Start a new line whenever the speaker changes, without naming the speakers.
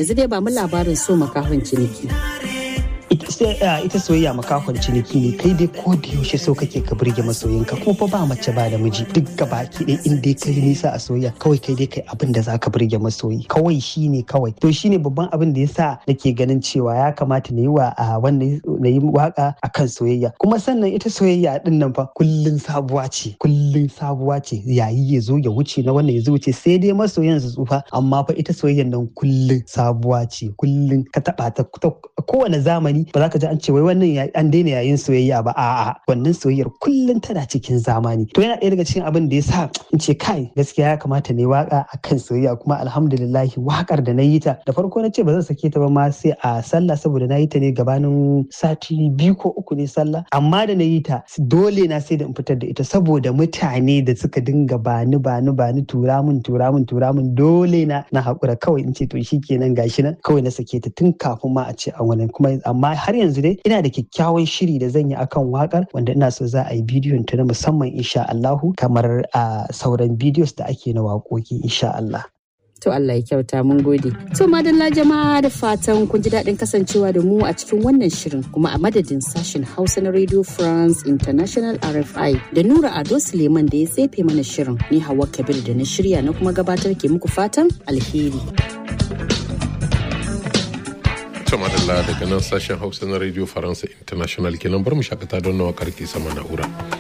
yanzu dai ba mu labarin so makahon ciniki.
ita soyayya makahon ciniki ne kai dai ko da yaushe so kake ka burge masoyinka kuma fa ba mace ba da miji duk gaba ki dai in dai kai nisa a soyayya kawai kai dai kai abin da zaka burge masoyi kawai shine kawai to shine babban abin da yasa nake ganin cewa ya kamata na yi wa wannan na yi waka akan soyayya kuma sannan ita soyayya din nan fa kullun sabuwa ce kullun sabuwa ce yayi ya zo ya wuce na wannan ya zo wuce sai dai masoyan su tsufa amma fa ita soyayyan nan kullun sabuwa ce kullun ka taba ta kowane zamani ba za ka ji an ce wai wannan an daina yayin soyayya ba a'a wannan soyayyar kullum tana cikin zamani to yana ɗaya daga cikin abin da ya sa in ce kai gaskiya ya kamata ne waka akan soyayya kuma alhamdulillahi wakar da na yi ta da farko na ce ba zan sake ta ba ma sai a sallah saboda na yi ta ne gabanin sati biyu ko uku ne sallah amma da na yi ta dole na sai da in fitar da ita saboda mutane da suka dinga bani bani bani tura min tura min tura min dole na na haƙura kawai in ce to shikenan gashi nan kawai na sake ta tun kafin ma a ce an wani kuma amma har yanzu dai ina da kyakkyawan shiri da zan yi akan wakar wanda ina so za a yi bidiyon ta na musamman insha Allahu kamar a sauran bidiyos da ake na waƙoƙi insha Allah.
To Allah ya kyauta mun gode. To madalla jama'a da fatan kun ji daɗin kasancewa da mu a cikin wannan shirin kuma a madadin sashen Hausa na Radio France International RFI da Nura Ado Suleiman da ya tsefe mana shirin ni Hawa Kabir da na shirya na kuma gabatar ke muku fatan alheri.
ta madalla daga nan sashen hausa na radio faransa international kenan bar mu shakata don nawa karki sama na'ura